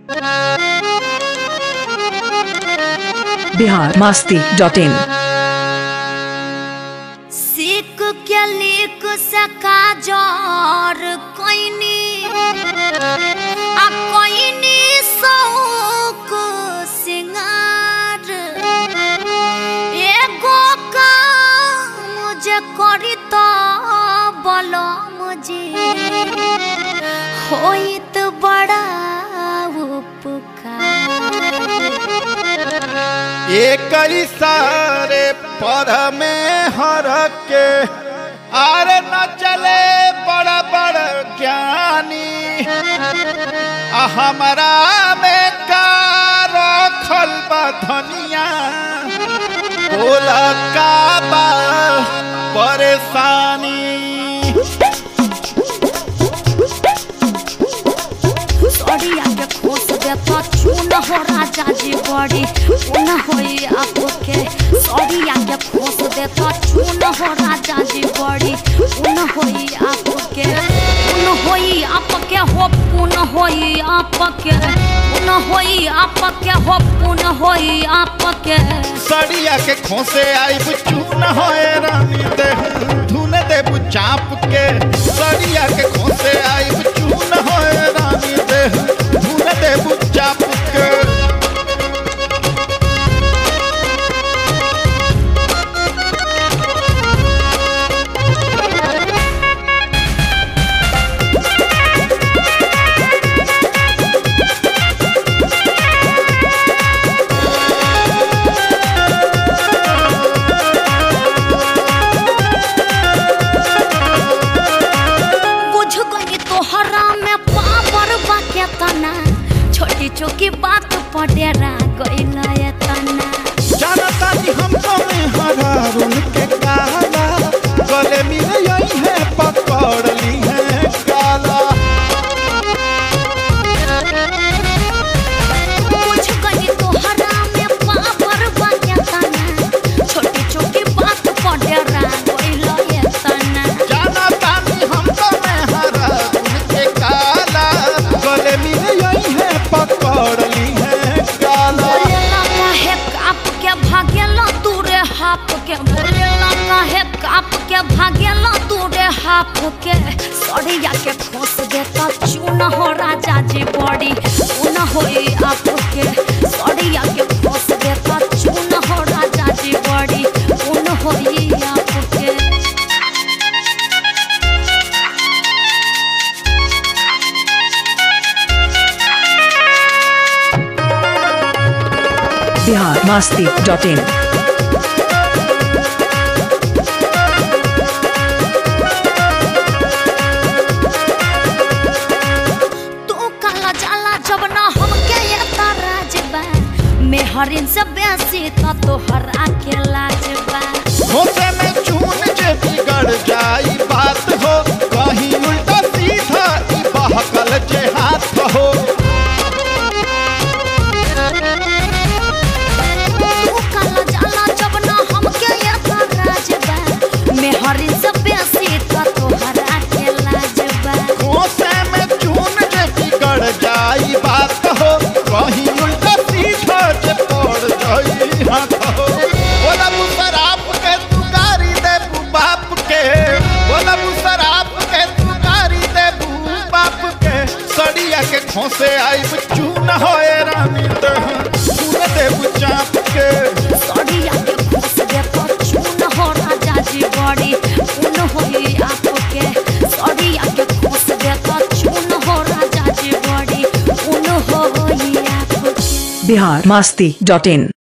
Bihar Masti dot in सीख के लिख सका जोर कोइनी आ कोइनी सौक सिंगार एगो का मुझे करी तो बोलो मुझे होइत बड़ा उपकार एक सारे पर में हर के आर न चले बड़ बड़ ज्ञानी आ हमरा में का रखल बा धनिया बोला का बा परेशानी सड़िया के खोस दे तो चून हो राजा जी बड़ी चून होई आपके सड़िया के खोस दे तो चून हो राजा जी बड़ी चून होई आपके चून होई आपके हो पुन होई आपके पुन होई आपके हो पुन होई आपके सड़िया के खोसे आई चून होए रानी दे धुन दे चाप के सड़िया के खोसे आई चून होए रानी दे धुन दे चाप के बुझ गई तोहरा में पावर बा के तना छोटी छोटी बात पडेरा गइल ये तना जानता जी हम तो में हरा रुन के काला गले मिले यही है पकड़ ली है काला बुझ गई तोहरा में पावर बा के तना छोटी छोटी बात पडेरा गइल ये तना जानता जी हम तो में हरा रुन के काला गले मिले यही है पकड़ ली है काला बोलेला काहे काप के भागेला तू रे हाप के बोलेला काहे काप के भागेला तू रे हाप के सड़िया के खोस देता चून हो राजा जी बड़ी चून होई आप के सड़िया के खोस देता चून हो राजा जी बड़ी चून होई आप के बिहार मास्ती डॉट इन तू काला जाला जब ना हमके ये ताराज बा मेहरिन से बेसी तो तोहर आके लाज बा होते में चून जे बिगड़ जाई बात हो कहीं उल्टा सीधा ई बहकल जे हाथ हो तू काला जाला जब ना हमके ये ताराज बा मेहरिन से बेसी तो तोहर आके लाज बा होते में चून जे बिगड़ जाई बात हो कहीं उल्टा सीधा जे पड़ जाई हाथ हो बोला मुसराप के तू गारी दे बू बाप के बोला मुसराप के तू गारी दे बू बाप के सड़िया के खोसे आई चून होए रानी दे चून दे बू चाप के सड़िया के खोस दे तो चून हो राजा जी बड़ी उन होई आपके सड़िया के खोस दे तो चून हो राजा जी बड़ी उन होई आपके बिहार मास्ती डॉट इन